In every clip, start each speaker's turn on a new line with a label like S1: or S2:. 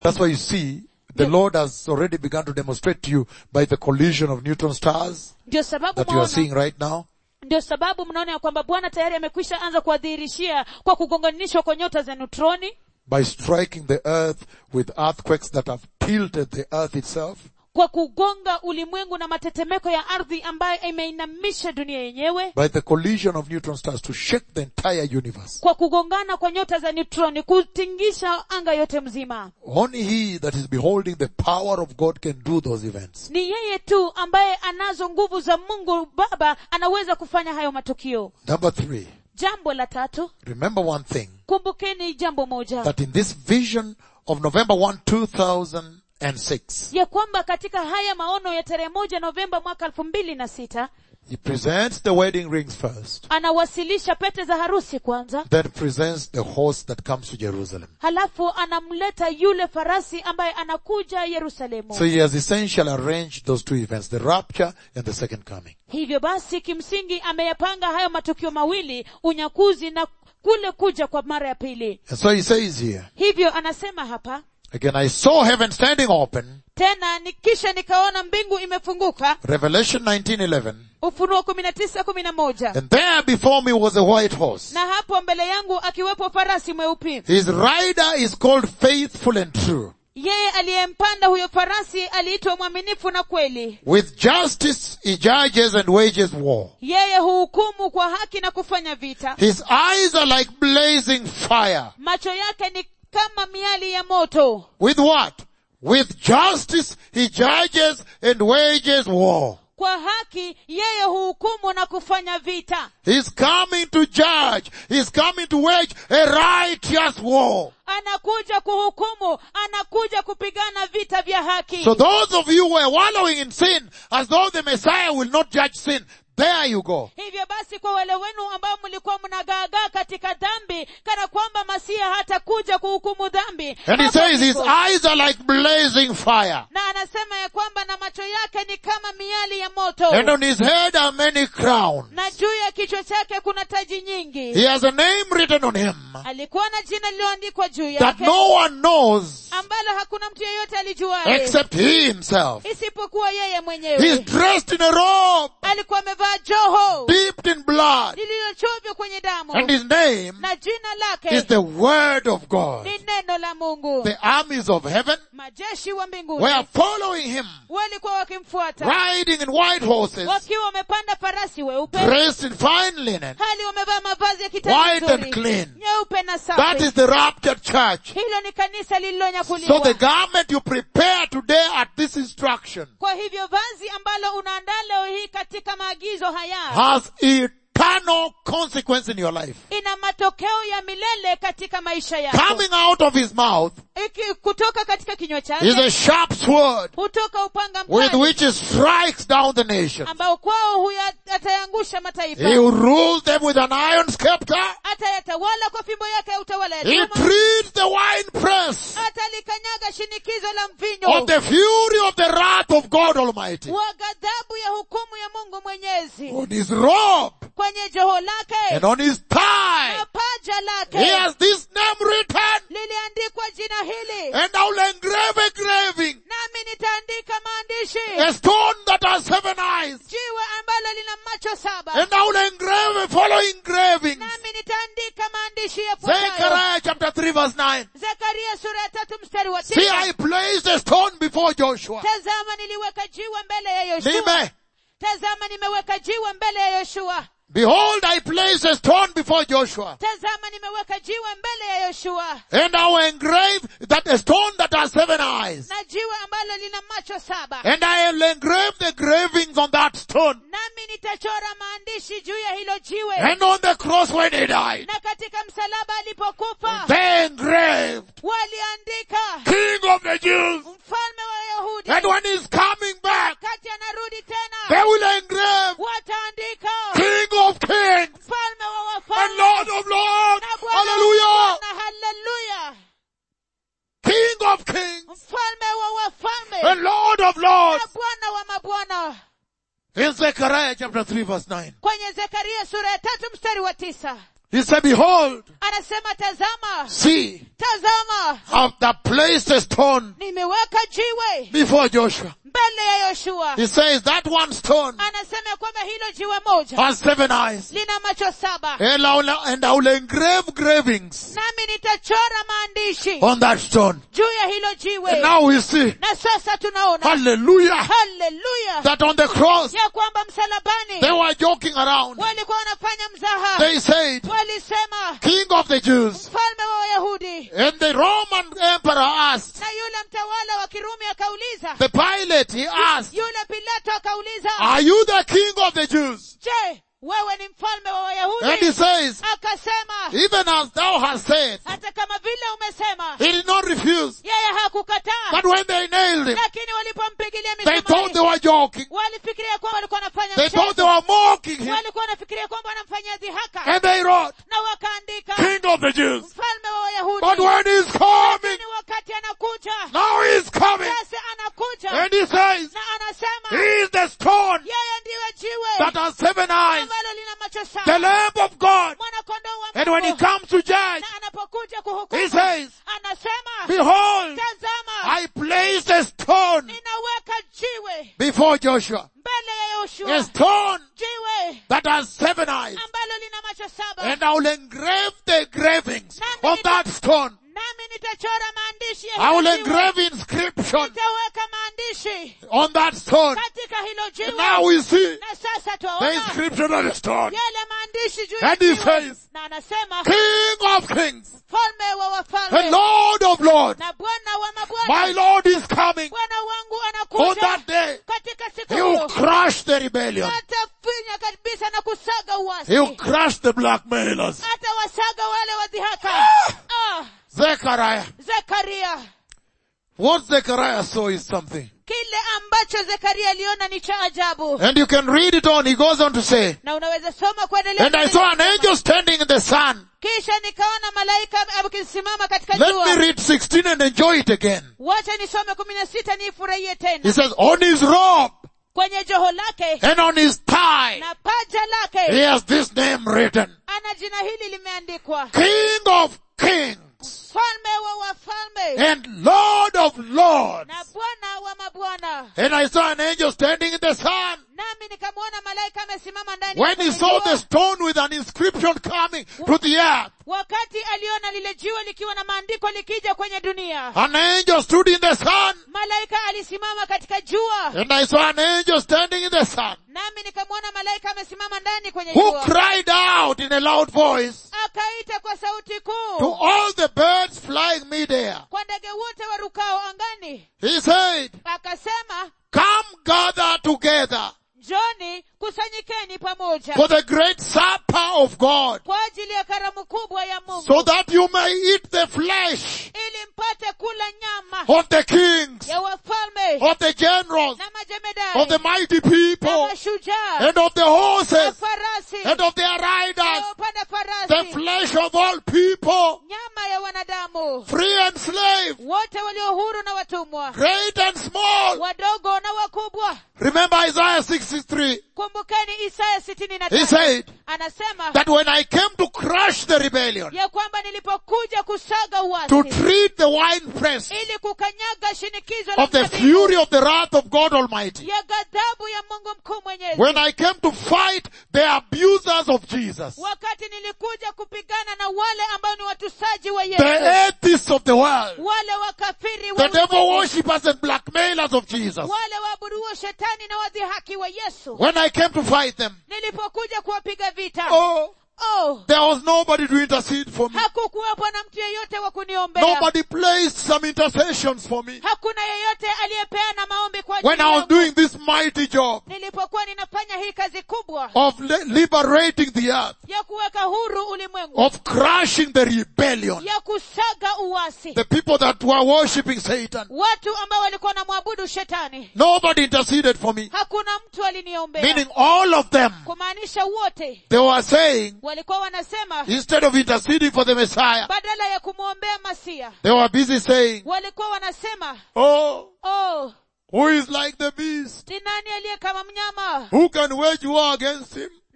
S1: That's why you see the Lord has already begun to demonstrate to you by the collision of neutron stars
S2: ndio sababu
S1: that you are
S2: mwaona
S1: seeing right now.
S2: ndio sababu mnaona ya kwamba bwana tayari amekwisha anza kuwadhihirishia kwa kugonganishwa kwa nyota za neutroni
S1: by striking the earth with earthquakes that have tilted the earth itself,
S2: kwa kugonga ulimwengu na matetemeko ya ardhi ambayo imeinamisha dunia yenyewe
S1: by the collision of neutron stars to shake the entire universe.
S2: kwa kugongana kwa nyota za neutroni kutingisha anga yote mzima
S1: Only he that is beholding the power of God can do those events.
S2: ni yeye tu ambaye anazo nguvu za mungu baba anaweza kufanya hayo matukio
S1: Number three,
S2: jambo la tatu
S1: remember one thing,
S2: kumbukeni jambo moja
S1: that in this vision of November 1, 2006,
S2: ya kwamba katika haya maono ya tarehe moja novemba mwaka elfu mbili na sita
S1: he presents the wedding rings first,
S2: anawasilisha pete za harusi kwanza
S1: then presents the horse that comes to Jerusalem.
S2: halafu anamleta yule farasi ambaye anakuja yerusalemu
S1: So he has essentially arranged those two events, the rapture and the second coming.
S2: hivyo basi kimsingi ameyapanga hayo matukio mawili unyakuzi na kule kuja kwa mara ya pili
S1: And so he says here,
S2: hivyo anasema hapa
S1: again, I saw heaven standing open,
S2: tena ni kisha nikaona mbingu imefunguka
S1: Revelation 19:11,
S2: ufunuo kumi na tisa kumi na moja
S1: and there before me was a white horse.
S2: na hapo mbele yangu akiwepo farasi mweupe
S1: His rider is called faithful and true.
S2: yeye aliyempanda huyo farasi aliitwa mwaminifu na kweli
S1: With justice he judges and wages war.
S2: yeye huhukumu kwa haki na kufanya vita
S1: His eyes are like blazing fire.
S2: macho yake ni kama miali ya moto
S1: With what? With justice he judges and wages war.
S2: kwa haki yeye huhukumu na kufanya vita
S1: He's coming to judge. He's coming to wage a righteous war.
S2: anakuja kuhukumu anakuja kupigana vita vya haki
S1: So those of you who are wallowing in sin as though the Messiah will not judge sin, there you go.
S2: hivyo basi kwa wale wenu ambao mlikuwa mnagaagaa katika dhambi kana kwamba masiha hatakuja kuhukumu dhambi
S1: And he
S2: hapo
S1: says his
S2: ndipo.
S1: eyes are like blazing fire.
S2: na anasema ya kwamba na macho yake ni kama miali ya moto
S1: And on his head are many crowns.
S2: na juu ya kichwa chake kuna taji nyingi
S1: He has a name written on him
S2: alikuwa na jina lililoandikwa juu
S1: that
S2: yake
S1: no one knows
S2: ambalo hakuna mtu yeyote alijuaye
S1: except he himself.
S2: isipokuwa yeye
S1: He's
S2: mwenyewe
S1: dressed in a robe
S2: alikuwa amevaa joho
S1: dipped in blood.
S2: lililochovya kwenye damu
S1: And his name
S2: na jina
S1: is
S2: lake
S1: the word of God.
S2: ni neno la mungu
S1: The armies of heaven
S2: majeshi wa mbinguni
S1: were following him,
S2: walikuwa wakimfuata
S1: riding in white horses,
S2: wakiwa wamepanda farasi weupe
S1: dressed in fine linen.
S2: hali wamevaa mavazi ya
S1: White
S2: kitani
S1: and clean.
S2: nyeupe na
S1: That
S2: safi
S1: is the raptured church.
S2: hilo ni kanisa
S1: So
S2: lililonyakuliwa
S1: the garment you prepare today at this instruction
S2: kwa hivyo vazi ambalo unaandaa leo hii katika maagizo haya
S1: has eternal consequence in your life.
S2: ina matokeo ya milele katika maisha yako
S1: Coming out of his mouth
S2: Iki, kutoka katika kinywa
S1: is
S2: chake
S1: a sharp sword
S2: hutoka upanga
S1: with
S2: mkali
S1: which he strikes down the nation.
S2: ambao kwao huya atayangusha mataifa
S1: He will rule them with an iron scepter.
S2: atayatawala kwa fimbo yake ya utawala ya
S1: He
S2: chuma
S1: treats the winepress
S2: atalikanyaga shinikizo la
S1: of
S2: mvinyo
S1: the fury of the wrath of God Almighty.
S2: wa ghadhabu ya hukumu ya mungu mwenyezi
S1: On his robe
S2: kwenye joho lake
S1: and on his thigh,
S2: na paja
S1: he
S2: lake
S1: has this name written,
S2: liliandikwa jina hili
S1: and I will engrave a graving,
S2: nami nitaandika maandishi
S1: a stone that has seven eyes,
S2: jiwe ambalo lina macho saba
S1: and I will engrave a following engravings.
S2: nami nitaandika maandishi yafuatayo
S1: Zechariah chapter 3 verse 9.
S2: zekaria sura ya tatu mstari wa
S1: See,
S2: tisa
S1: I placed a stone before Joshua.
S2: tazama niliweka jiwe mbele ya yoshua
S1: Nime,
S2: tazama nimeweka jiwe mbele ya yoshua
S1: behold, I placed a stone before Joshua.
S2: tazama nimeweka jiwe mbele ya yoshua
S1: And I will engrave that a stone that has seven eyes.
S2: na jiwe ambalo lina macho saba
S1: And I will engrave the gravings on that stone.
S2: nami nitachora maandishi juu ya hilo jiwe
S1: And on the cross when he died,
S2: na katika msalaba alipokufa
S1: they engraved
S2: waliandika
S1: King of the Jews.
S2: mfalme wa yahudi
S1: And when he's coming back,
S2: kati anarudi
S1: they
S2: tena
S1: will engrave
S2: wataandika
S1: King of Kings
S2: mfalme wa
S1: and
S2: wafalme
S1: Lord of Lords.
S2: na Bwana wa
S1: Hallelujah.
S2: Bwana. haleluya
S1: King of Kings
S2: mfalme wa wafalme
S1: and Lord of Lords.
S2: na bwana wa mabwana
S1: In Zechariah chapter 3 verse 9.
S2: kwenye zekaria sura ya tatu mstari wa tisa
S1: He said, behold,
S2: anasema tazama
S1: see,
S2: tazama
S1: I've the placed a stone
S2: nimeweka jiwe
S1: before Joshua.
S2: mbele ya yoshua
S1: He says that one stone
S2: anasema ya kwamba hilo jiwe moja
S1: has seven eyes.
S2: lina macho saba
S1: And I will, and I will engrave gravings
S2: nami nitachora maandishi
S1: on that stone.
S2: juu ya hilo
S1: And
S2: jiwe
S1: now we see,
S2: na sasa tunaona
S1: hallelujah,
S2: haleluya
S1: that on the cross,
S2: ya kwamba msalabani
S1: they were joking around.
S2: walikuwa wanafanya mzaha
S1: They said,
S2: walisema
S1: King of the Jews.
S2: mfalme wa wayahudi
S1: And the Roman emperor asked,
S2: na yule mtawala wa kirumi akauliza
S1: the Pilate, he asked,
S2: yule pilato akauliza
S1: are you the King of the Jews?
S2: je wewe ni mfalme wa
S1: And he
S2: wayahudi
S1: says,
S2: akasema
S1: even as thou hast said,
S2: hata kama vile umesema
S1: he did not refuse.
S2: yeye hakukataa
S1: But when they nailed him,
S2: lakini walipompigilia
S1: they thought they
S2: misumari
S1: were joking.
S2: walifikiria kwamba walikuwa wanafanya
S1: They thought they
S2: mchezo
S1: were mocking him.
S2: walikuwa wanafikiria kwamba wanamfanyia dhihaka
S1: And they wrote,
S2: na wakaandika
S1: King of the Jews.
S2: mfalme wa
S1: But
S2: wayahudi
S1: when he's coming,
S2: lakini wakati anakuja
S1: now he's coming.
S2: sasa anakuja
S1: And he says,
S2: na anasema
S1: he is the stone
S2: yeye ndiwe jiwe
S1: that has seven eyes,
S2: ambalo lina macho
S1: the
S2: saba
S1: Lamb of God.
S2: mwanakondoo wa
S1: And when he
S2: Mungu
S1: comes to judge,
S2: na anapokuja
S1: he
S2: kuhukumu
S1: says,
S2: anasema
S1: behold,
S2: tazama
S1: I place a stone
S2: ninaweka jiwe
S1: before Joshua.
S2: mbele ya
S1: A
S2: yoshua
S1: stone
S2: jiwe
S1: that has seven eyes.
S2: ambalo lina macho saba
S1: And I will engrave the engravings on that stone.
S2: nami nitachora maandishi ya
S1: I will
S2: hilo jiwe.
S1: engrave inscription
S2: nitaweka maandishi
S1: on that stone.
S2: katika hilo
S1: And
S2: jiwe
S1: now we see
S2: na sasa
S1: the
S2: twaona
S1: inscription on the stone.
S2: yale maandishi juu ya
S1: And he
S2: jiwe
S1: says,
S2: na anasema
S1: King of kings
S2: mfalme wa
S1: and
S2: wafalme
S1: Lord of lords,
S2: na bwana wa
S1: my
S2: mabwana
S1: Lord is coming.
S2: bwana wangu
S1: On
S2: anakuja
S1: that day,
S2: katika siku
S1: he will
S2: hiyo
S1: crush the rebellion.
S2: atafinya kabisa na kusaga
S1: He will
S2: uasi
S1: crush the blackmailers.
S2: atawasaga wale wadhihaka ah,
S1: Zechariah.
S2: zekaria
S1: What Zechariah saw is something.
S2: kile ambacho zekaria aliona ni cha ajabu
S1: And you can read it on. He goes on to say,
S2: na unaweza soma kuendelea
S1: And I saw an angel standing in the sun.
S2: kisha nikaona malaika akisimama katika
S1: Let me
S2: jua
S1: read 16 and enjoy it again.
S2: wacha nisome kumi na sita niifurahie
S1: He
S2: tena
S1: says, on his robe
S2: kwenye joho lake
S1: and on his thigh,
S2: na paja
S1: he
S2: lake
S1: has this name written.
S2: ana jina hili limeandikwa
S1: King of kings
S2: mfalme wa wafalme
S1: and Lord of lords.
S2: na bwana wa mabwana
S1: And I saw an angel standing in the sun.
S2: nami nikamwona malaika amesimama ndani
S1: When
S2: ya
S1: he
S2: kwenye
S1: saw
S2: jua.
S1: the stone with an inscription coming to the earth,
S2: wakati aliona lile jiwe likiwa na maandiko likija kwenye dunia
S1: an angel stood in the sun.
S2: malaika alisimama katika jua
S1: And I saw an angel standing in the sun
S2: nami nikamwona malaika amesimama ndani kwenye
S1: who
S2: jua
S1: cried out in a loud voice
S2: akaita kwa sauti
S1: to
S2: kuu
S1: all the birds flying midair.
S2: kwa ndege wote warukao angani
S1: He said,
S2: akasema
S1: come gather together
S2: njoni kusanyikeni pamoja
S1: for the great supper of God
S2: kwa ajili ya karamu kubwa ya mungu
S1: so that you may eat the flesh
S2: ili mpate kula nyama
S1: of the kings,
S2: ya wafalme
S1: of the generals,
S2: na
S1: of the
S2: majemedari
S1: mighty
S2: na
S1: people,
S2: mashujaa
S1: and of the
S2: na
S1: horses,
S2: farasi
S1: and of their
S2: na
S1: riders,
S2: wapanda
S1: the
S2: farasi
S1: flesh of all people,
S2: nyama ya wanadamu
S1: free and slave,
S2: wote walio huru na watumwa
S1: great and small.
S2: wadogo na wakubwa
S1: Remember Isaiah 63.
S2: kumbukeni isaya sitini na
S1: He
S2: tano
S1: said
S2: anasema
S1: that when I came to crush the rebellion,
S2: ya kwamba nilipokuja kusaga
S1: to
S2: uasi
S1: treat the winepress
S2: ili kukanyaga shinikizo la
S1: of the
S2: mzabibu
S1: fury of the wrath of God Almighty,
S2: ya ghadhabu ya mungu mkuu mwenyezi
S1: when I came to fight the abusers of Jesus,
S2: wakati nilikuja kupigana na wale ambao ni watusaji wa
S1: the
S2: yesu
S1: atheists of the world,
S2: wale wakafiri wa
S1: the devil
S2: ulimwengu,
S1: worshippers and blackmailers of Jesus,
S2: wale waabuduo shetani na wadhihaki wa yesu
S1: when I came to fight them,
S2: nilipokuja kuwapiga vita
S1: oh,
S2: oh
S1: there was nobody to intercede for me.
S2: hakukuwepo na mtu yeyote wa kuniombea
S1: Nobody placed some intercessions for me.
S2: hakuna yeyote aliyepeana maombi kwa ajili
S1: When I was
S2: yangu.
S1: doing this mighty job
S2: nilipokuwa ninafanya hii kazi kubwa
S1: of li- liberating the earth,
S2: ya kuweka huru ulimwengu
S1: of crushing the rebellion,
S2: ya kusaga uasi
S1: the people that were worshipping Satan,
S2: watu ambao walikuwa wanamwabudu shetani
S1: nobody interceded for me.
S2: hakuna mtu aliniombea
S1: Meaning all of them,
S2: kumaanisha wote
S1: they were saying,
S2: walikuwa wanasema
S1: instead of interceding for the Messiah,
S2: badala ya kumwombea masia
S1: they were busy saying,
S2: walikuwa wanasema
S1: oh,
S2: oh
S1: who is like the beast?
S2: ni nani aliye kama mnyama
S1: Who can wage war against him?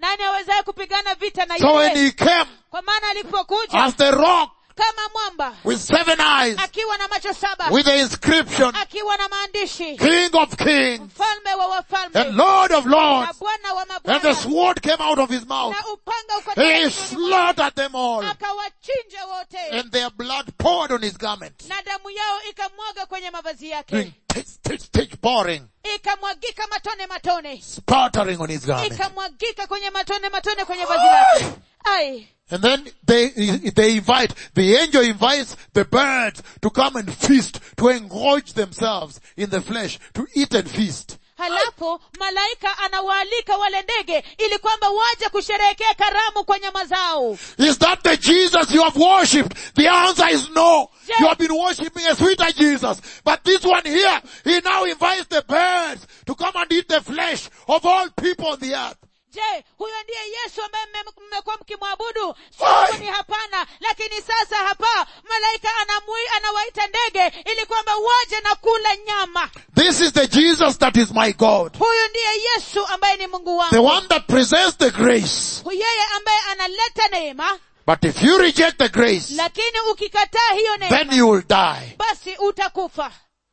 S2: nani awezaye kupigana vita na
S1: So when
S2: yeye
S1: he came
S2: kwa maana alipokuja
S1: as the rock
S2: kama mwamba
S1: with seven eyes,
S2: akiwa na macho saba
S1: with the inscription,
S2: akiwa na maandishi
S1: King of Kings
S2: mfalme wa wafalme
S1: and Lord of
S2: na
S1: Lords,
S2: bwana wa
S1: and the
S2: mabwana
S1: sword came out of his mouth.
S2: na upanga
S1: He
S2: ukatoka kinywani mwake,
S1: slaughtered them all,
S2: akawachinja wote
S1: and their blood poured on his garment,
S2: na damu yao ikamwaga kwenye mavazi yake
S1: doing titch, titch, titch, pouring,
S2: ikamwagika matone matone
S1: sputtering on his garment.
S2: ikamwagika kwenye matone matone kwenye vazi lake ai
S1: And then they, they invite, the angel invites the birds to come and feast, to engorge themselves in the flesh, to eat and feast.
S2: halafu malaika anawaalika wale ndege ili kwamba waje kusherehekea karamu kwa nyama zao
S1: Is that the Jesus you have worshipped? The answer is no.
S2: Yes.
S1: You have been worshipping a sweeter Jesus. But this one here, he now invites the birds to come and eat the flesh of all people on the earth.
S2: je huyo ndiye yesu ambaye mme- mmekuwa mkimwabudu
S1: Why?
S2: siku ni hapana lakini sasa hapa malaika anamui, anawaita ndege ili kwamba waje na kula nyama
S1: This is the Jesus that is my God.
S2: huyu ndiye yesu ambaye ni mungu
S1: The
S2: wangu
S1: one that presents the grace.
S2: yeye ambaye analeta neema
S1: But if you reject the grace,
S2: lakini ukikataa hiyo
S1: then
S2: neema
S1: you will die.
S2: basi utakufa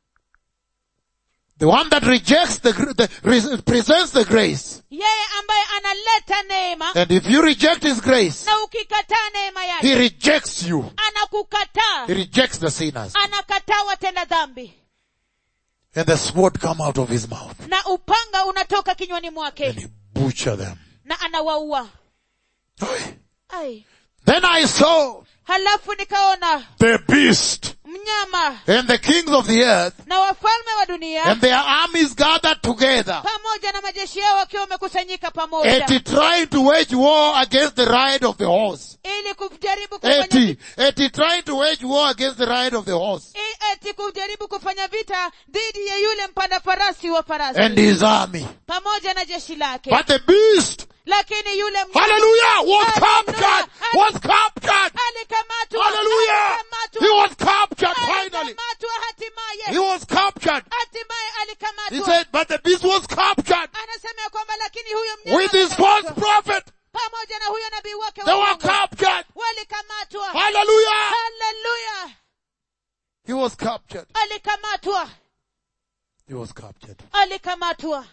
S1: The one that rejects the, gr- the re- presents the grace.
S2: yeye ambaye analeta neema
S1: And if you reject his grace,
S2: na ukikataa neema
S1: he
S2: yake
S1: rejects you.
S2: anakukataa
S1: He rejects the sinners.
S2: anakataa watenda dhambi
S1: And the sword come out of his mouth.
S2: na upanga unatoka kinywani
S1: And
S2: mwake
S1: he butcher them.
S2: na anawaua ai
S1: Then I saw
S2: halafu nikaona
S1: the beast
S2: mnyama
S1: and the kings of the earth
S2: na wafalme wa dunia
S1: and their armies gathered together.
S2: pamoja na majeshi yao wakiwa wamekusanyika pamoja
S1: Eti trying to wage war against the ride of the horse.
S2: ili kujaribu kufanya
S1: Eti, eti trying to wage war against the ride of the horse.
S2: i- eti kujaribu kufanya vita dhidi ya yule mpanda farasi wa farasi
S1: And his army.
S2: pamoja na jeshi lake
S1: But the beast,
S2: lakini yule mnyama
S1: hallelujah, was
S2: Hallelujah.
S1: captured, was captured.
S2: alikamatwa
S1: Hallelujah.
S2: alikamatwa
S1: He was captured finally.
S2: alikamatwa
S1: He
S2: hatimaye
S1: was captured.
S2: hatimaye
S1: He
S2: alikamatwa
S1: said, but the beast was captured
S2: anasema ya kwamba lakini huyo mnyama
S1: with his false
S2: alikamatwa.
S1: prophet.
S2: pamoja na huyo nabii wake wa
S1: They were
S2: uongo.
S1: captured.
S2: walikamatwa
S1: Hallelujah.
S2: haleluya
S1: He was captured.
S2: alikamatwa
S1: He was captured.
S2: alikamatwa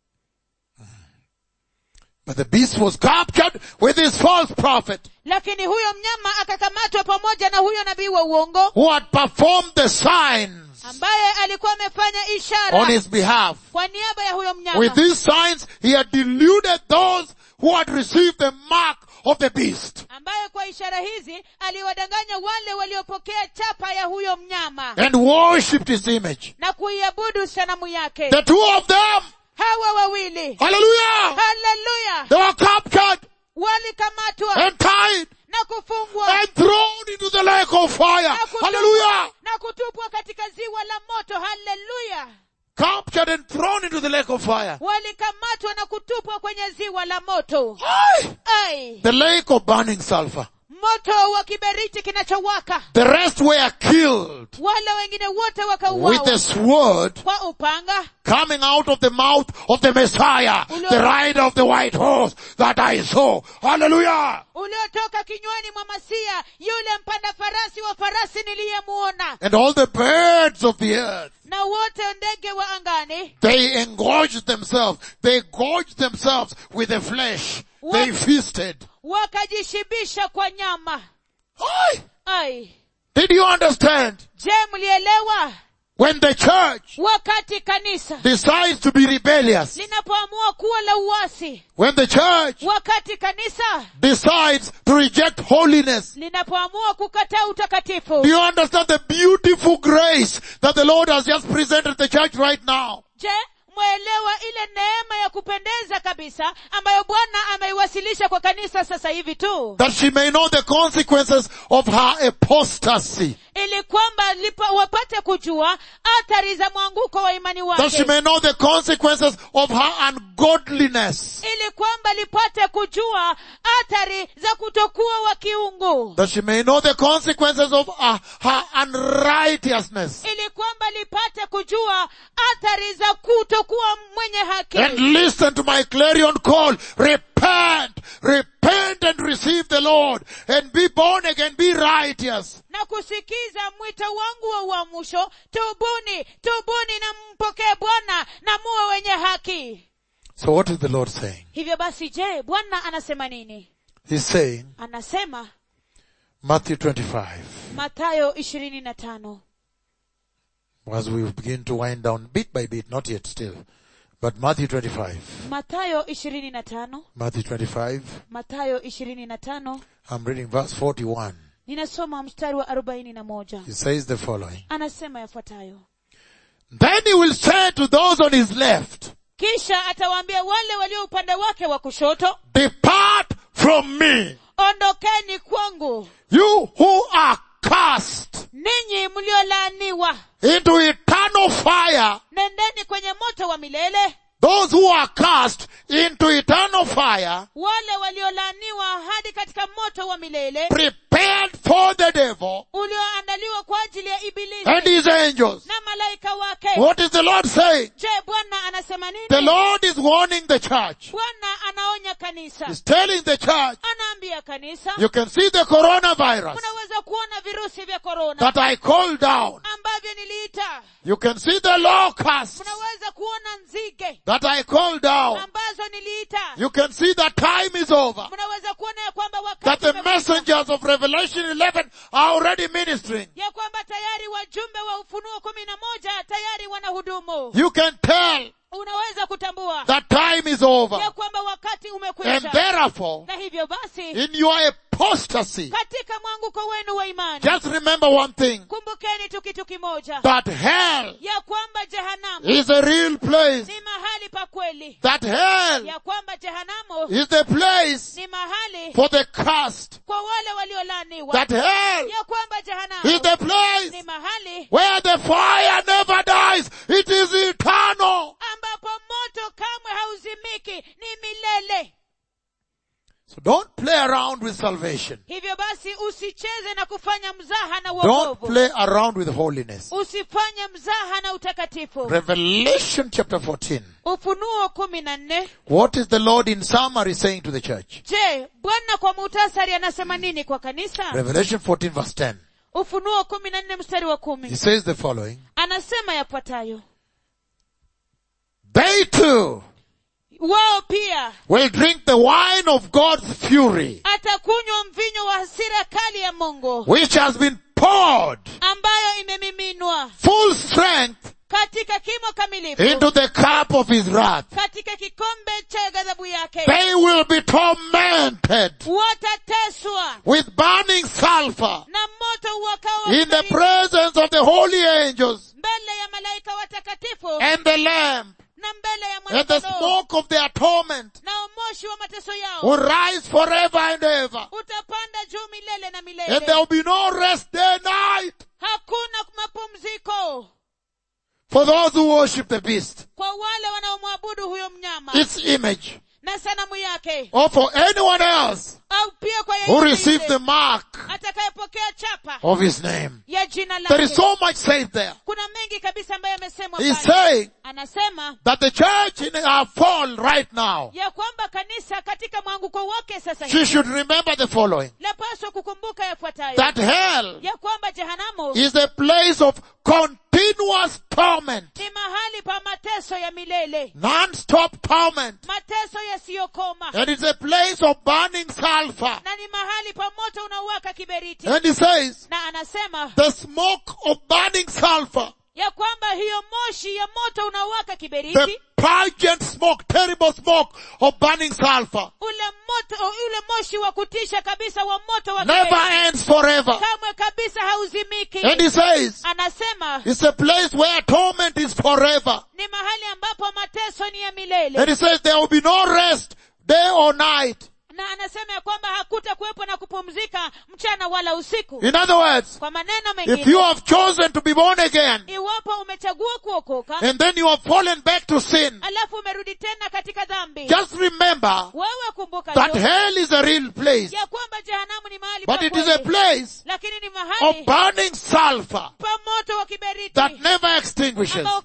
S1: But the beast was captured with his false prophet
S2: lakini huyo mnyama akakamatwa pamoja na huyo nabii wa uongo
S1: who had performed the signs
S2: ambaye alikuwa amefanya
S1: on
S2: ishara
S1: his behalf.
S2: kwa niaba ya huyo mnyama
S1: With these signs, he had deluded those who had received the mark of the beast.
S2: ambaye kwa ishara hizi aliwadanganya wale waliopokea chapa ya huyo mnyama
S1: and worshipped his image.
S2: na kuiabudu sanamu yake
S1: The two of them,
S2: hawa wawili
S1: hallelujah,
S2: haleluya
S1: they were captured
S2: walikamatwa
S1: and tied
S2: na kufungwa
S1: and thrown into the lake of fire.
S2: na kutupwa,
S1: Hallelujah.
S2: na kutupwa katika ziwa la moto haleluya
S1: Captured and thrown into the lake of fire.
S2: walikamatwa na kutupwa kwenye ziwa la moto
S1: Aye.
S2: ai
S1: The lake of burning sulfur.
S2: moto wa kiberiti kinachowaka
S1: The rest were killed
S2: wale wengine wote
S1: with
S2: wakauawa
S1: the sword
S2: kwa upanga
S1: coming out of the mouth of the Messiah, the rider of the white horse that I saw. Hallelujah.
S2: uliotoka kinywani mwa masia yule mpanda farasi wa farasi niliyemuona
S1: And all the birds of the earth.
S2: na wote ndege wa angani
S1: They engorged themselves. They gorged themselves with the flesh. They
S2: What?
S1: feasted.
S2: wakajishibisha kwa nyama
S1: Aye.
S2: ai
S1: Did you understand?
S2: je mlielewa
S1: When the church
S2: wakati kanisa
S1: decides to be rebellious,
S2: linapoamua kuwa la uasi
S1: when the church
S2: wakati kanisa
S1: decides to reject holiness,
S2: linapoamua kukataa utakatifu
S1: do you understand the beautiful grace that the Lord has just presented the church right now?
S2: je mwaelewa ile neema ya kupendeza kabisa ambayo bwana ameiwasilisha kwa kanisa sasa hivi tu
S1: That she may know the consequences of her apostasy.
S2: ili kwamba lipa, wapate kujua athari za mwanguko wa imani
S1: That she
S2: wake
S1: may know the consequences of her ungodliness.
S2: ili kwamba lipate kujua athari za kutokuwa wa kiungu
S1: That she may know the consequences of uh, her unrighteousness.
S2: ili kwamba lipate kujua athari za kutokuwa mwenye haki
S1: And listen to my clarion call. Repent repent and receive the Lord and be born again, be righteous.
S2: na kusikiza mwito wangu wa uamsho tubuni tubuni na mpokee bwana na muwe wenye haki
S1: So what is the Lord saying?
S2: hivyo basi je bwana anasema nini
S1: He's saying,
S2: anasema
S1: Matthew 25,
S2: matayo ishirini na tano
S1: as we begin to wind down bit by bit, not yet still, but Matthew 25,
S2: matayo ishirini na tano
S1: Matthew 25,
S2: matayo ishirini na tano
S1: I'm reading verse 41.
S2: ninasoma mstari wa arobaini na moja
S1: He says the following.
S2: anasema yafuatayo
S1: Then he will say to those on his left,
S2: kisha atawaambia wale walio upande wake wa kushoto
S1: depart from me,
S2: ondokeni kwangu
S1: you who are cast
S2: ninyi mliolaaniwa
S1: into eternal fire,
S2: nendeni kwenye moto wa milele
S1: those who are cast into eternal fire,
S2: wale waliolaaniwa hadi katika moto wa milele
S1: prepared for the devil
S2: ulioandaliwa kwa ajili ya ibilisi
S1: and his angels.
S2: na malaika wake
S1: What is the Lord saying?
S2: je bwana anasema nini
S1: The Lord is warning the church.
S2: bwana anaonya kanisa
S1: He's telling the church,
S2: anaambia kanisa
S1: you can see the coronavirus
S2: unaweza kuona virusi vya korona
S1: that I called down.
S2: ambavyo niliita
S1: You can see the locusts
S2: unaweza kuona nzige
S1: that I called down.
S2: ambazo niliita
S1: You can see that time is over.
S2: mnaweza kuona ya kwamba
S1: That
S2: wakati
S1: the
S2: umefika.
S1: messengers of Revelation 11 are already ministering.
S2: ya kwamba tayari wajumbe wa ufunuo kumi na moja tayari wanahudumu
S1: You can tell
S2: unaweza kutambua
S1: that time is over.
S2: ya kwamba wakati
S1: And
S2: umekwisha
S1: therefore,
S2: na hivyo basi
S1: in your apostasy,
S2: katika mwanguko wenu wa imani
S1: just remember one thing,
S2: kumbukeni tu kitu kimoja
S1: that hell
S2: ya kwamba jehanamu
S1: is a real place.
S2: ni mahali pa kweli
S1: That hell
S2: ya kwamba jehanamu
S1: is the place
S2: ni mahali
S1: for the cast.
S2: kwa wale waliolaniwa
S1: That hell
S2: ya kwamba
S1: is
S2: jehanamu
S1: the place
S2: ni mahali
S1: where the fire never dies. It is eternal.
S2: ambapo moto kamwe hauzimiki ni milele
S1: So don't play around with salvation.
S2: hivyo basi usicheze na kufanya mzaha na
S1: Don't
S2: uokovu
S1: play around with holiness.
S2: usifanye mzaha na utakatifu
S1: Revelation chapter 14.
S2: ufunuo kumi na nne
S1: What is the Lord in summary saying to the church?
S2: je bwana kwa muhtasari anasema nini kwa kanisa
S1: Revelation 14 verse 10.
S2: ufunuo kumi na nne mstari wa
S1: He
S2: kumi
S1: says the following.
S2: anasema yafuatayo
S1: They too
S2: wao pia
S1: will drink the wine of God's fury,
S2: atakunywa mvinyo wa hasira kali ya mungu
S1: which has been poured
S2: ambayo imemiminwa
S1: full strength
S2: katika kimo kamilifu
S1: into the cup of his wrath.
S2: katika kikombe cha ghadhabu yake
S1: They will be tormented
S2: watateswa
S1: with burning sulfur
S2: na moto uwakao
S1: in the
S2: baridi
S1: presence of the holy angels
S2: mbele ya malaika watakatifu
S1: and the lamb
S2: na mbele ya
S1: and the
S2: mwanakondoo
S1: smoke of their torment
S2: na moshi wa mateso yao
S1: will rise forever and ever.
S2: utapanda juu milele na
S1: And
S2: milele
S1: there will be no rest day night
S2: hakuna mapumziko
S1: for those who worship the beast,
S2: kwa wale wanaomwabudu huyo mnyama
S1: its image,
S2: na sanamu yake
S1: or for anyone else
S2: au pia kwa
S1: who
S2: yeyote
S1: receives
S2: yule
S1: the mark
S2: atakayepokea chapa
S1: of his name.
S2: ya jina
S1: There is
S2: lake
S1: so much said there.
S2: kuna mengi kabisa ambayo yamesemwa
S1: He's
S2: pale
S1: saying
S2: anasema
S1: that the church in our fall right now,
S2: ya kwamba kanisa katika mwanguko wake sasa
S1: she
S2: hivi
S1: should remember the following.
S2: lapaswa kukumbuka yafuatayo
S1: That hell
S2: ya kwamba jehanamu
S1: is a place of continuous torment,
S2: ni mahali pa mateso ya milele
S1: non-stop torment.
S2: mateso yasiyokoma
S1: And it's a place of burning sulfur.
S2: na ni mahali pa moto unaowaka kiberiti
S1: And he says,
S2: na anasema
S1: the smoke of burning sulfur,
S2: ya kwamba hiyo moshi ya moto unaowaka
S1: the
S2: kiberiti
S1: pungent smoke, terrible smoke of burning sulfur,
S2: ule moto ule moshi wa kutisha kabisa wa moto wa
S1: never
S2: kiberiti
S1: ends forever.
S2: kamwe kabisa hauzimiki
S1: And he says,
S2: anasema
S1: it's a place where torment is forever.
S2: ni mahali ambapo mateso ni ya milele
S1: And he says there will be no rest day or night.
S2: na anasema ya kwamba hakuta kuwepo na kupumzika mchana wala usiku
S1: In other words,
S2: kwa maneno
S1: if
S2: mengine
S1: you have chosen to be born again
S2: iwapo umechagua kuokoka
S1: and then you have fallen back to sin,
S2: alafu umerudi tena katika dhambi
S1: just remember
S2: wewe kumbuka
S1: that
S2: tu
S1: hell is a real place,
S2: ya kwamba jehanamu ni mahali
S1: but
S2: pa
S1: it is a
S2: kweli,
S1: place
S2: lakini ni
S1: of
S2: mahali
S1: burning sulfur
S2: pa moto wa kiberiti
S1: that never extinguishes.
S2: ambao kamwe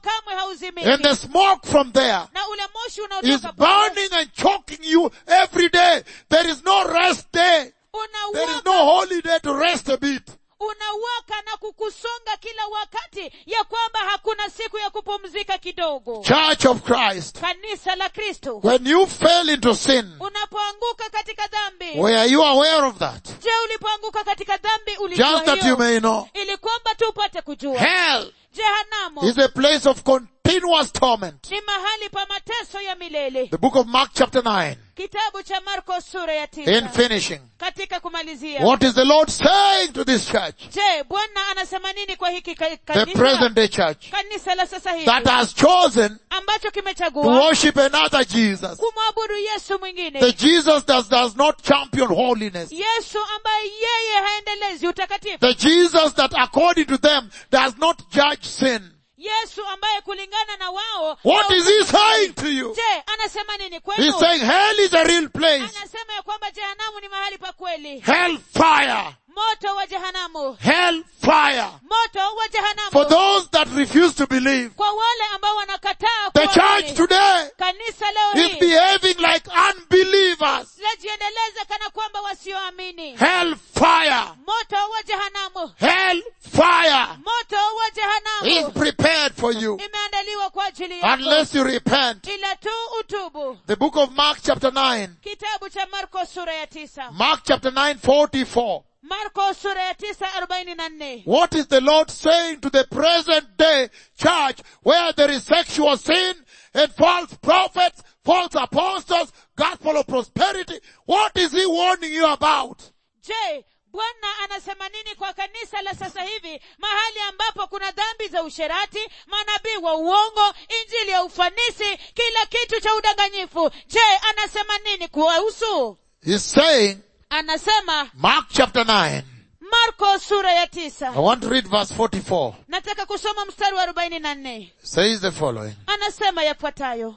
S2: hauzimiki
S1: And the smoke from there
S2: na ule moshi
S1: is
S2: unaotoka pale
S1: burning and choking you every day. There is no rest day. There is
S2: unawaka
S1: no holiday to rest a bit.
S2: unawaka na kukusonga kila wakati ya kwamba hakuna siku ya kupumzika kidogo
S1: Church of Christ.
S2: kanisa la kristo
S1: When you fell into sin,
S2: unapoanguka katika dhambi
S1: were you aware of that?
S2: je ulipoanguka katika dhambi ulijua
S1: Just that you
S2: hiyo
S1: may know.
S2: ili kwamba tu upate kujua
S1: Hell
S2: jehanamu
S1: is a place of continuous torment.
S2: ni mahali pa mateso ya milele
S1: The book of Mark chapter 9.
S2: kitabu cha marko sura ya
S1: In
S2: tisa
S1: finishing.
S2: katika kumalizia
S1: What is the Lord saying to this church?
S2: je bwana anasema nini kwa hiki ka-
S1: The
S2: kanisa
S1: present day church
S2: kanisa la sasa hivi
S1: that has chosen
S2: ambacho
S1: to
S2: kimechagua
S1: worship another Jesus.
S2: kumwabudu yesu mwingine
S1: The Jesus that does not champion holiness.
S2: yesu ambaye yeye haendelezi utakatifu
S1: The Jesus that according to them does not judge sin.
S2: yesu ambaye kulingana na wao
S1: What is he saying to you?
S2: je anasema nini
S1: He's
S2: kwenu
S1: saying hell is a real place.
S2: anasema ya kwamba jehanamu ni mahali pa kweli
S1: Hell fire.
S2: moto wa jehanamu
S1: Hell fire.
S2: moto wa
S1: For
S2: jehanamu
S1: those that refuse to believe.
S2: kwa wale ambao wanakataa
S1: The
S2: kuamini.
S1: church today
S2: kanisa leo
S1: is
S2: hii
S1: behaving like unbelievers.
S2: lajiendeleza kana kwamba wasioamini
S1: Hell fire.
S2: moto wa jehanamu
S1: Hell fire
S2: moto wa
S1: is
S2: jehanamu
S1: prepared for you
S2: imeandaliwa kwa ajili yako
S1: unless you repent.
S2: ila tu utubu
S1: The book of Mark chapter 9.
S2: kitabu cha marko sura ya tisa
S1: Mark chapter 9 44.
S2: marko sura ya tisa arobaini na nne
S1: What is the Lord saying to the present day church where there is sexual sin and false prophets, false apostles, gospel of prosperity? What is he warning you about?
S2: je bwana anasema nini kwa kanisa la sasa hivi mahali ambapo kuna dhambi za usherati manabii wa uongo injili ya ufanisi kila kitu cha udanganyifu je anasema nini kuwahusu
S1: He's saying,
S2: anasema
S1: Mark chapter 9.
S2: marko sura ya
S1: I
S2: tisa
S1: want to read verse 44.
S2: nataka kusoma mstari wa arobaini na nne
S1: Says the following.
S2: anasema yafuatayo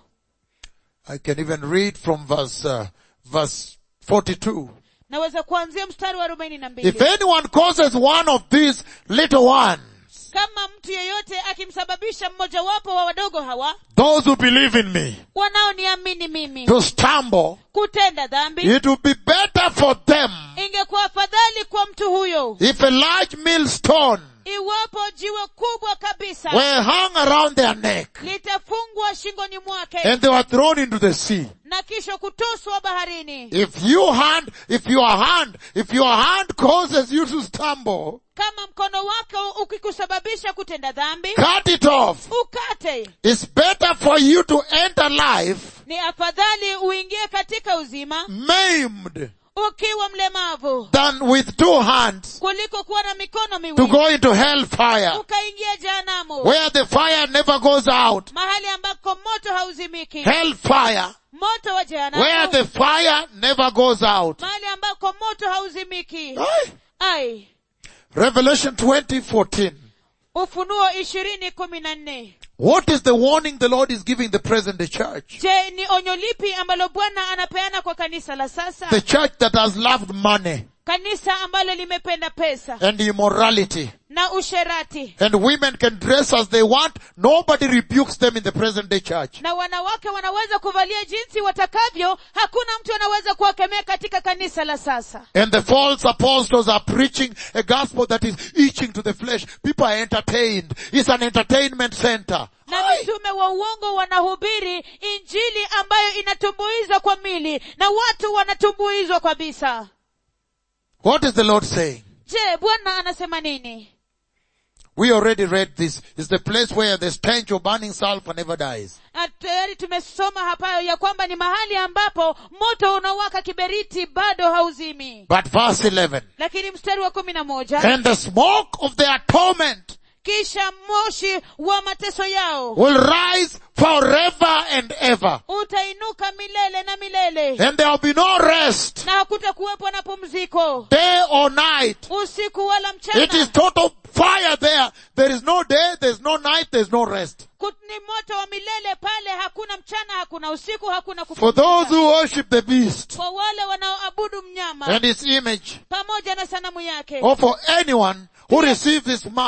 S1: I can even read from verse, uh, verse 42.
S2: naweza kuanzia mstari wa arobaini na
S1: If
S2: mbili
S1: anyone causes one of these little ones,
S2: kama mtu yeyote akimsababisha mmojawapo wa wadogo hawa
S1: those who believe in me,
S2: wanaoniamini mimi
S1: to stumble,
S2: kutenda dhambi
S1: it would be better for them
S2: ingekuwa afadhali kwa mtu huyo
S1: if a large millstone
S2: iwapo jiwe kubwa kabisa
S1: were hung around their neck
S2: litafungwa shingoni mwake
S1: and they were thrown into the sea.
S2: na kisha kutoswa baharini
S1: If you hand, if your hand, if your hand causes you to stumble,
S2: kama mkono wako ukikusababisha kutenda dhambi
S1: cut it off.
S2: ukate
S1: It's better for you to enter life
S2: ni afadhali uingie katika uzima
S1: maimed
S2: ukiwa mlemavu
S1: than with two hands
S2: kuliko kuwa na mikono
S1: to
S2: miwili
S1: go into hellfire
S2: ukaingia jehanamu
S1: where the fire never goes out.
S2: mahali ambako moto hauzimiki
S1: Hellfire
S2: moto wa
S1: where
S2: jehanamu
S1: the fire never goes out.
S2: mahali ambako moto hauzimiki
S1: Aye.
S2: ai
S1: Revelation 2014.
S2: ufunuo ishirini kumi na nne
S1: What is the warning the Lord is giving the present day church?
S2: je ni onyo lipi ambalo bwana anapeana kwa kanisa la sasa
S1: The church that has loved money
S2: kanisa ambalo limependa pesa
S1: and immorality.
S2: na usherati
S1: And women can dress as they want. Nobody rebukes them in the present day church.
S2: na wanawake wanaweza kuvalia jinsi watakavyo hakuna mtu anaweza kuwakemea katika kanisa la sasa
S1: And the false apostles are preaching a gospel that is itching to the flesh. People are entertained. It's an entertainment center.
S2: na
S1: Aye.
S2: mitume wa uongo wanahubiri injili ambayo inatumbuizwa kwa mili na watu wanatumbuizwa kabisa
S1: What is the Lord saying?
S2: je bwana anasema nini
S1: We already read this. It's the place where the stench of burning sulfur never dies.
S2: Na tayari tumesoma hapa ya kwamba ni mahali ambapo moto unawaka kiberiti bado hauzimi
S1: But verse 11.
S2: lakini mstari wa kumi na moja
S1: And the smoke of their torment
S2: kisha moshi wa mateso yao
S1: will rise forever and ever.
S2: utainuka milele na milele
S1: And there will be no rest,
S2: na hakutakuwepo na pumziko
S1: day or night.
S2: usiku wala
S1: It is
S2: mchana
S1: total fire there. There is no day, there is no night, there is no rest.
S2: Kut- ni moto wa milele pale hakuna mchana hakuna usiku hakuna
S1: For those
S2: kupumzika
S1: who worship the beast
S2: kwa wale wanaoabudu mnyama
S1: and its image,
S2: pamoja na sanamu yake
S1: or for anyone who receives this mark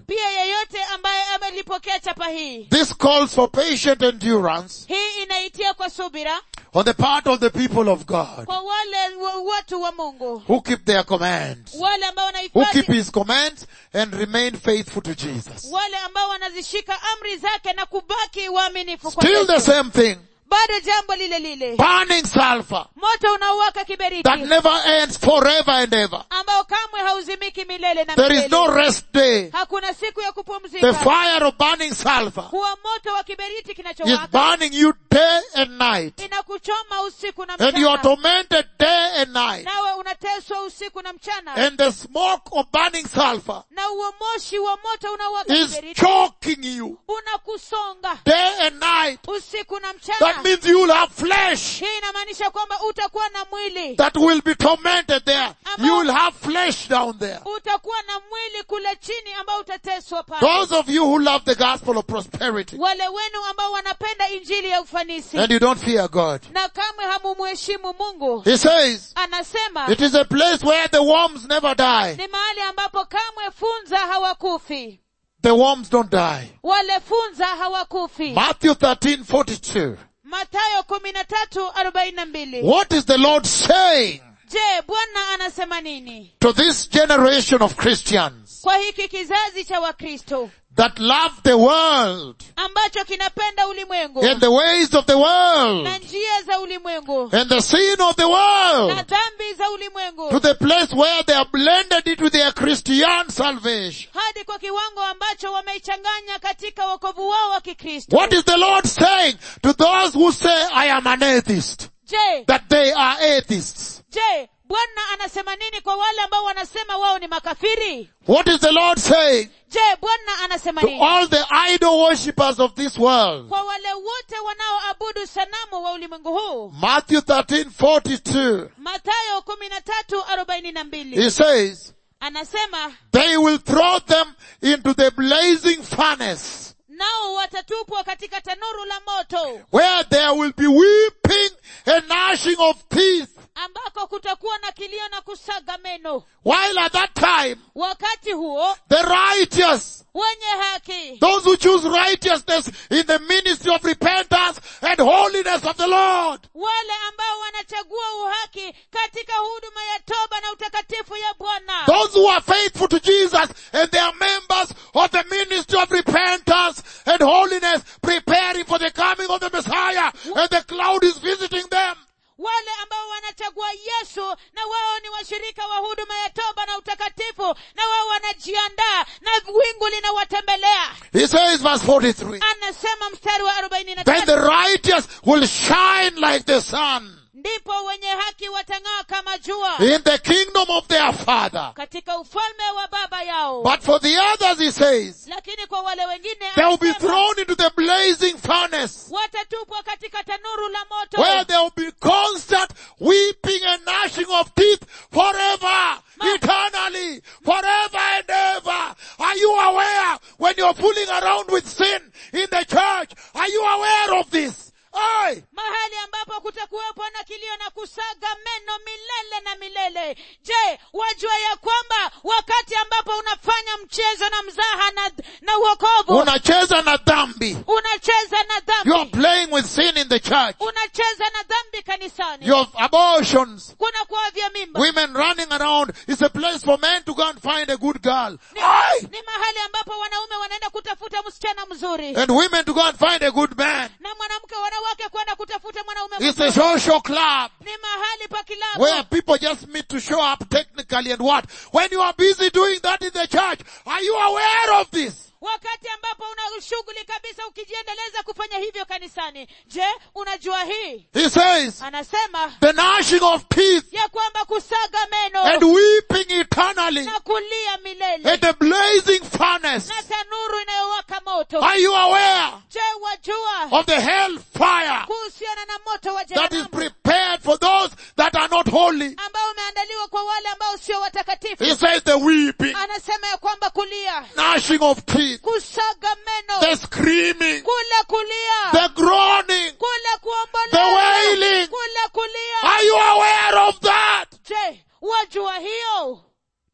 S2: pia yeyote ambaye amelipokea chapa hii
S1: This calls for patient endurance
S2: hii inaitia kwa subira
S1: on the part of the people of God
S2: kwa wale wa, watu wa mungu
S1: who keep their commands,
S2: wale ambao
S1: who keep
S2: wanahifadhi
S1: His commands and remain faithful to Jesus.
S2: wale ambao wanazishika amri zake na kubaki waaminifu kwa
S1: Still the
S2: Yesu.
S1: same thing.
S2: bado jambo lile lile
S1: Burning sulfur
S2: moto unaowaka kiberiti
S1: that never ends forever and ever.
S2: ambao kamwe hauzimiki milele na
S1: There is
S2: milele
S1: no rest day.
S2: hakuna siku ya
S1: The
S2: kupumzika
S1: fire of burning sulfur
S2: huwa moto wa kiberiti
S1: is
S2: kinachowaka
S1: burning you day and night.
S2: inakuchoma usiku na
S1: And you are
S2: mchana
S1: tormented day and night.
S2: nawe unateswa usiku na mchana
S1: And the smoke of burning sulfur
S2: na huo moshi wa moto unaowaka
S1: is
S2: kiberiti
S1: choking you
S2: unakusonga
S1: day and night.
S2: usiku na
S1: That
S2: mchana
S1: means you will have flesh
S2: hii inamaanisha kwamba utakuwa na mwili
S1: that will be tormented there. You will have flesh down there.
S2: utakuwa na mwili kule chini ambao utateswa pale
S1: Those of you who love the gospel of prosperity
S2: wale wenu ambao wanapenda injili ya ufanisi
S1: and you don't fear God.
S2: na kamwe hamumheshimu mungu
S1: He says,
S2: anasema
S1: it is a place where the worms never die.
S2: ni mahali ambapo kamwe funza hawakufi
S1: The worms don't die.
S2: wale funza hawakufi
S1: Matthew 13, 42.
S2: matayo kumi na tatu arobaini na mbili
S1: What is the Lord saying
S2: je bwana anasema nini
S1: to this generation of Christians
S2: kwa hiki kizazi cha wakristo
S1: that love the world
S2: ambacho kinapenda ulimwengu
S1: and the ways of the world
S2: na njia za ulimwengu
S1: and the sin of the
S2: na
S1: world
S2: dhambi za
S1: to
S2: ulimwengu
S1: the place where they are blended into their Christian salvation?
S2: hadi kwa kiwango ambacho wameichanganya katika wokovu wao wa kikristo
S1: What is the Lord saying to those who say, I am an atheist?
S2: je
S1: That they are atheists.
S2: je bwana anasema nini kwa wale ambao wanasema wao ni makafiri
S1: What is the Lord saying
S2: je bwana anasema
S1: to
S2: nini
S1: all the idol worshippers of this world?
S2: kwa wale wote wanaoabudu sanamu wa ulimwengu huu
S1: Matthew 13, 42.
S2: matayo kumi na tatu arobaini na mbili
S1: He says,
S2: anasema
S1: they will throw them into the blazing furnace
S2: nao watatupwa katika tanuru la moto
S1: where there will be weeping and gnashing of teeth.
S2: ambako kutakuwa na kilio na kusaga meno
S1: While at that time,
S2: wakati huo
S1: the righteous,
S2: wenye haki
S1: those who choose righteousness in the ministry of repentance and holiness of the Lord,
S2: wale ambao wanachagua uhaki katika huduma ya toba na utakatifu ya bwana
S1: those who are faithful to Jesus and they are members of the ministry of repentance and holiness, preparing for the coming of the Messiah, and the cloud is visiting them.
S2: wale ambao wanachagua yesu na wao ni washirika wa huduma ya toba na utakatifu na wao wanajiandaa na wingu linawatembelea
S1: He says, verse 43,
S2: anasema mstari wa arobaini na
S1: then the
S2: tatu
S1: righteous will shine like the sun
S2: ndipo wenye haki watang'aa kama jua
S1: in the kingdom of their Father.
S2: katika ufalme wa baba yao
S1: But for the others, he says,
S2: lakini kwa wale wengine
S1: they will be
S2: anasema,
S1: thrown into the blazing furnace
S2: watatupwa katika tanuru la moto
S1: where there will be constant weeping and gnashing of teeth forever, eternally, forever and ever. Are you aware when you're fooling around with sin in the church? Are you aware of this? Aye.
S2: mahali ambapo kutakuwepo na kilio na kusaga meno milele na milele je wajua ya kwamba wakati ambapo unafanya mchezo na mzaha na, na uokovu
S1: Unacheza na dhambi.
S2: unacheza na
S1: You are
S2: dhambi
S1: playing with sin in the church.
S2: unacheza na dhambi kanisani
S1: You have abortions.
S2: kuna kuavya mimba
S1: Women running around. It's a place for men to go and find a good girl.
S2: ni,
S1: Aye.
S2: ni mahali ambapo wanaume wanaenda kutafuta msichana mzuri
S1: And women to go and find a good man.
S2: na mwanamke wanawake kwenda kutafuta mwanaume
S1: It's a
S2: mzuri
S1: social club.
S2: ni mahali pa kilabu
S1: where people just meet to show up technically and what? When you are busy doing that in the church, are you aware of this?
S2: wakati ambapo una shughuli kabisa ukijiendeleza kufanya hivyo kanisani je unajua hii
S1: He says,
S2: anasema
S1: the gnashing of teeth
S2: ya kwamba kusaga meno
S1: and weeping eternally
S2: na kulia milele
S1: and the blazing furnace.
S2: na tanuru inayowaka moto
S1: Are you aware
S2: je wajua
S1: of the hell fire
S2: kuhusiana na moto wa
S1: that is
S2: jehanamu
S1: prepared for those that are not holy?
S2: ambao umeandaliwa kwa wale ambao sio watakatifu
S1: He says the weeping,
S2: anasema ya kwamba kulia
S1: gnashing of teeth,
S2: kusaga meno
S1: the screaming,
S2: kule kulia
S1: the groaning.
S2: kule
S1: The
S2: kuomboleza
S1: wailing.
S2: kule kulia
S1: Are you aware of that?
S2: je wajua hiyo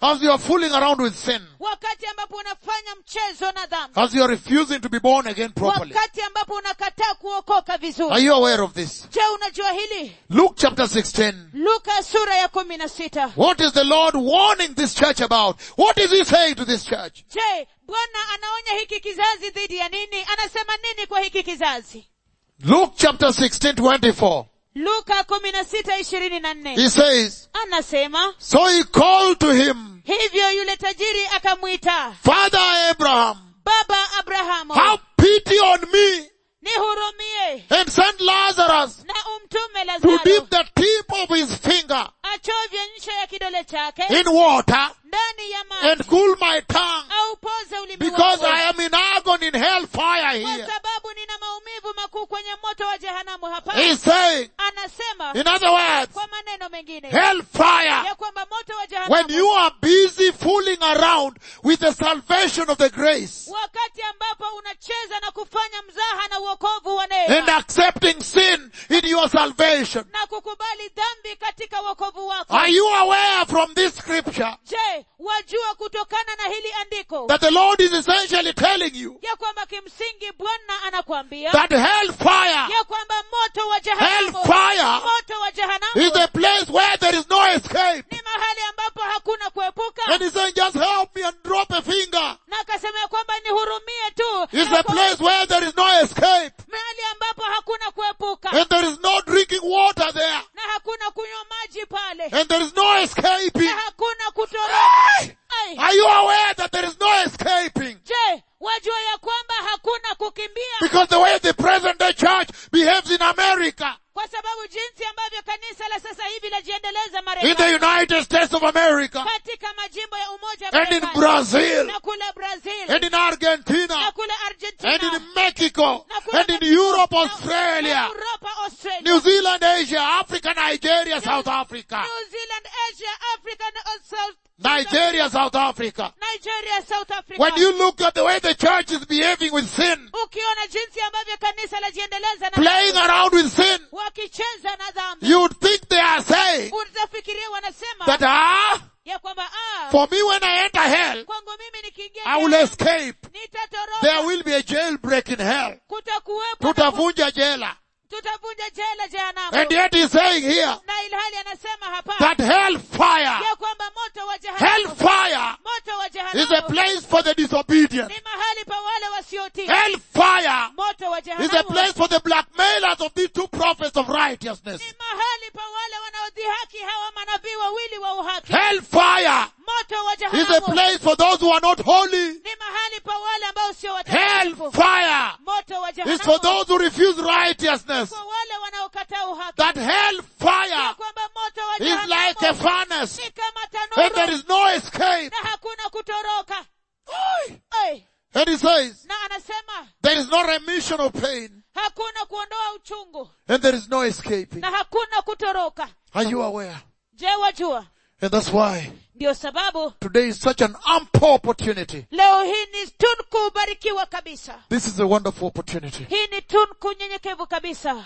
S1: as you are fooling around with sin,
S2: wakati ambapo unafanya mchezo na dhambi
S1: as you are refusing to be born again properly.
S2: wakati ambapo unakataa kuokoka
S1: Are
S2: vizuri
S1: you aware of this?
S2: je unajua hili
S1: Luke chapter 16.
S2: luka sura ya kumi na sita
S1: What is the Lord warning this church about? What is He saying to this church?
S2: je bwana anaonya hiki kizazi dhidi ya nini anasema nini kwa hiki kizazi
S1: Luke chapter 16, 24.
S2: luka kumi na sita ishirini na nne
S1: He says,
S2: anasema
S1: So he called to him,
S2: hivyo yule tajiri akamwita
S1: Father Abraham,
S2: baba abrahamu
S1: have pity on me
S2: nihurumie
S1: and send Lazarus
S2: na umtume
S1: to
S2: lazaro
S1: dip the tip of his finger
S2: achovye ncha ya kidole chake
S1: in water
S2: ndani ya maji
S1: and cool my tongue
S2: au poze ulimi
S1: because
S2: wangu
S1: I am in agony in hellfire
S2: kwa
S1: here.
S2: sababu nina maumivu makuu kwenye moto wa jehanamu hapa
S1: He's saying,
S2: anasema
S1: in other words,
S2: kwa maneno mengine
S1: hellfire
S2: ya kwamba moto wa
S1: when
S2: jehanamu
S1: you are busy fooling around with the salvation of the grace
S2: wakati ambapo unacheza na kufanya mzaha na uokovu wa
S1: and
S2: neema
S1: accepting sin in your salvation.
S2: na kukubali dhambi katika wokovu wako
S1: Are you aware from this scripture
S2: je wajua kutokana na hili andiko
S1: that the Lord is essentially telling you
S2: ya kwamba kimsingi bwana anakuambia
S1: that hellfire,
S2: ya kwamba moto wa jehanamu
S1: hellfire
S2: moto wa
S1: is
S2: jehanamu
S1: a place where there is no escape.
S2: ni mahali ambapo hakuna kuepuka
S1: And he's saying, just help me and drop a finger.
S2: na akasema ya kwamba nihurumie tu
S1: It's
S2: Na
S1: a
S2: kwa-
S1: place where there is no escape.
S2: mahali ambapo hakuna kuepuka
S1: And there is no drinking water there.
S2: na hakuna kunywa maji pale
S1: And there is no escaping.
S2: na hakuna kutoroka Ai,
S1: Are you aware that there is no escaping?
S2: je wajua ya kwamba hakuna kukimbia
S1: Because the way the present day church behaves in America,
S2: kwa sababu jinsi ambavyo kanisa la sasa hivi lajiendeleza
S1: in the
S2: marekani
S1: United States of America,
S2: katika majimbo ya umoja wa
S1: and in
S2: Marekani,
S1: Brazil,
S2: na kule brazil
S1: and in
S2: na
S1: Argentina,
S2: kule
S1: and
S2: argentina
S1: in Mexico,
S2: na kule
S1: and in
S2: Mexico,
S1: Europe,
S2: na-
S1: Australia,
S2: na Europa, Australia,
S1: New Zealand, Asia, Africa, Nigeria, South Africa,
S2: New Zealand, Asia, Africa, na South,
S1: Nigeria, South Africa.
S2: Nigeria, South Africa.
S1: When you look at the way the church is behaving with sin,
S2: ukiona jinsi ambavyo kanisa lajiendeleza na
S1: playing around with sin,
S2: wakicheza na dhambi
S1: you would think they are saying
S2: utafikiria wanasema
S1: that, ah,
S2: ya kwamba ah,
S1: for me when I enter hell,
S2: kwangu mimi nikiingia
S1: I will
S2: jela,
S1: escape.
S2: nitatoroka
S1: There will be a jailbreak in hell.
S2: kutakuwepo na ku-
S1: Tutavunja jela.
S2: tutavunja jela jehanamu
S1: And yet he's saying here
S2: na ilhali anasema hapa
S1: that hellfire,
S2: ya kwamba moto wa jehanamu
S1: hellfire
S2: moto wa
S1: is a
S2: jehanamu
S1: place for the disobedient.
S2: ni mahali pa wale wasiotii
S1: Hellfire
S2: moto wa
S1: is a
S2: jehanamu
S1: place for the blackmailers of these two prophets of righteousness.
S2: ni mahali pa wale wanaodhihaki hawa manabii wawili wa uhaki
S1: Hellfire
S2: moto wa
S1: is a
S2: jehanamu
S1: place for those who are not holy.
S2: ni mahali pa wale ambao sio watakatifu
S1: Hellfire
S2: moto wa
S1: is for
S2: jehanamu
S1: those who refuse righteousness.
S2: kwa wale wanaokataa uhaki
S1: That
S2: ya
S1: hellfire
S2: kwamba moto wa
S1: is like a
S2: jehanamu
S1: furnace
S2: ni kama
S1: and there
S2: tanuru
S1: is no escape.
S2: na hakuna kutoroka
S1: Aye.
S2: Ai,
S1: And he says,
S2: na anasema
S1: there is no remission of pain
S2: hakuna kuondoa uchungu
S1: and there is no escaping.
S2: na hakuna kutoroka
S1: Are you aware?
S2: je wajua
S1: And that's why
S2: ndio sababu
S1: today is such an ample opportunity.
S2: leo hii ni tunku ubarikiwa kabisa
S1: This is a wonderful opportunity
S2: hii ni tunku nyenyekevu kabisa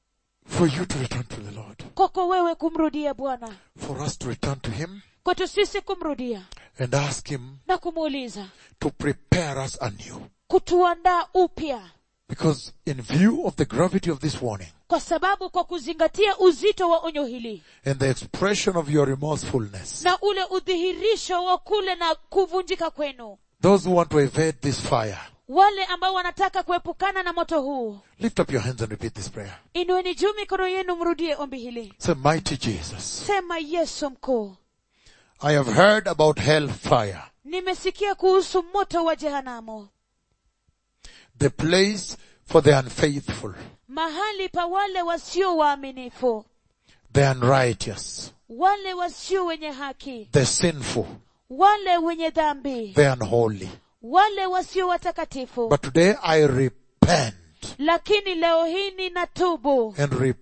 S1: for you to return to the Lord,
S2: kwako wewe kumrudia bwana
S1: for us to return to Him
S2: kwetu sisi kumrudia
S1: and ask Him
S2: na kumuuliza
S1: to prepare us anew.
S2: kutuandaa upya
S1: Because in view of the gravity of this warning
S2: kwa sababu kwa kuzingatia uzito wa onyo hili
S1: and the expression of your remorsefulness,
S2: na ule udhihirisho wa kule na kuvunjika kwenu
S1: those who want to evade this fire,
S2: wale ambao wanataka kuepukana na moto huu
S1: lift up your hands and repeat this prayer.
S2: inueni juu mikono yenu mrudie ombi hili
S1: Say, mighty Jesus,
S2: sema yesu mkuu
S1: I have heard about hell fire,
S2: nimesikia kuhusu moto wa jehanamu
S1: the place for the unfaithful,
S2: mahali pa wale wasio waaminifu
S1: the unrighteous,
S2: wale wasio wenye haki
S1: the sinful,
S2: wale wenye dhambi
S1: the unholy.
S2: wale wasio watakatifu
S1: But today I repent
S2: lakini leo hii ninatubu
S1: and repent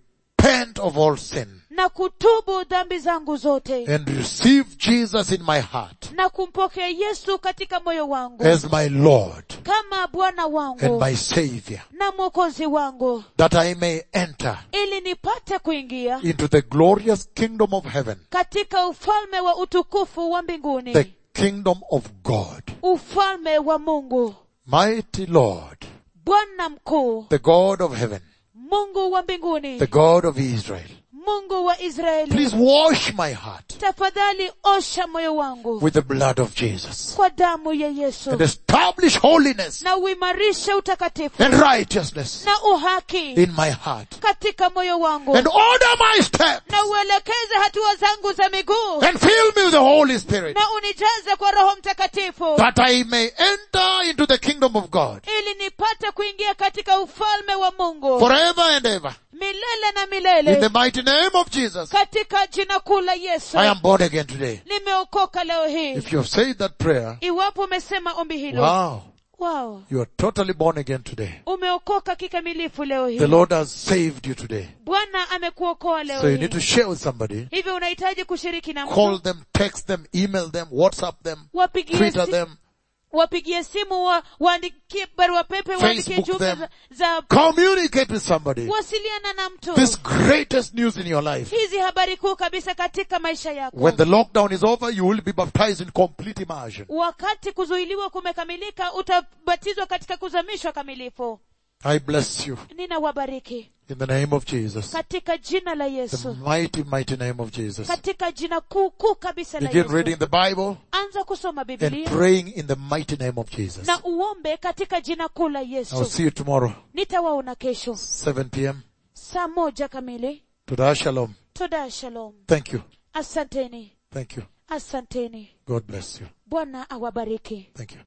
S1: repent of all sin
S2: na kutubu dhambi zangu zote
S1: and receive Jesus in my heart
S2: na kumpokea yesu katika moyo wangu
S1: as my Lord
S2: kama bwana
S1: and
S2: wangu
S1: my Savior,
S2: na mwokozi wangu
S1: that I may enter
S2: ili nipate kuingia
S1: into the glorious kingdom of heaven,
S2: katika ufalme wa utukufu wa mbinguni
S1: the kingdom of God.
S2: ufalme wa mungu
S1: Mighty Lord,
S2: bwana mkuu
S1: the God of heaven,
S2: mungu wa mbinguni
S1: the God of Israel.
S2: mungu wa israeli
S1: Please wash my heart
S2: tafadhali osha moyo wangu
S1: with the blood of Jesus
S2: kwa damu ya yesu
S1: and establish holiness
S2: na uimarishe utakatifu
S1: and righteousness
S2: na uhaki
S1: in my heart
S2: katika moyo wangu
S1: and order my steps
S2: na uelekeze hatua zangu za miguu
S1: and fill me with the Holy Spirit
S2: na unijaze kwa roho mtakatifu
S1: that I may enter into the kingdom of God
S2: ili nipate kuingia katika ufalme wa mungu
S1: forever and ever.
S2: milele na
S1: In the
S2: milele
S1: mighty name of Jesus,
S2: katika jina kuu la yesu
S1: I am born again today.
S2: nimeokoka leo hii
S1: If you have said that prayer,
S2: iwapo umesema ombi hilo
S1: wow,
S2: wow.
S1: you are totally born again today.
S2: umeokoka kikamilifu leo
S1: The
S2: hii
S1: Lord has saved you today.
S2: bwana amekuokoa leo
S1: So you
S2: hii
S1: need to share with somebody.
S2: hivyo unahitaji kushiriki na
S1: Call
S2: mtu
S1: them, text them, email them, WhatsApp them,
S2: wapigie,
S1: Twitter
S2: si,
S1: them,
S2: wapigie simu wa, waandikie barua pepe waandikie
S1: Facebook
S2: jumbe
S1: them.
S2: za, za
S1: communicate with somebody.
S2: wasiliana na mtu
S1: This greatest news in your life.
S2: hizi habari kuu kabisa katika maisha yako
S1: When the lockdown is over, you will be baptized in complete immersion.
S2: wakati kuzuiliwa kumekamilika utabatizwa katika kuzamishwa kamilifu
S1: I bless you
S2: ninawabariki
S1: in the name of Jesus.
S2: katika jina la
S1: The
S2: yesu
S1: mighty, mighty name of Jesus.
S2: katika jina kuu kuu kabisa la
S1: Begin
S2: yesu
S1: reading the Bible
S2: anza kusoma
S1: and
S2: biblia
S1: praying in the mighty name of Jesus.
S2: na uombe katika jina kuu la
S1: I'll
S2: yesu
S1: see you tomorrow,
S2: nitawaona kesho
S1: 7 p.m.
S2: saa moja kamili
S1: Toda Shalom.
S2: toda shalom
S1: Thank you.
S2: asanteni
S1: Thank you.
S2: asanteni
S1: God bless you.
S2: bwana awabariki
S1: Thank you.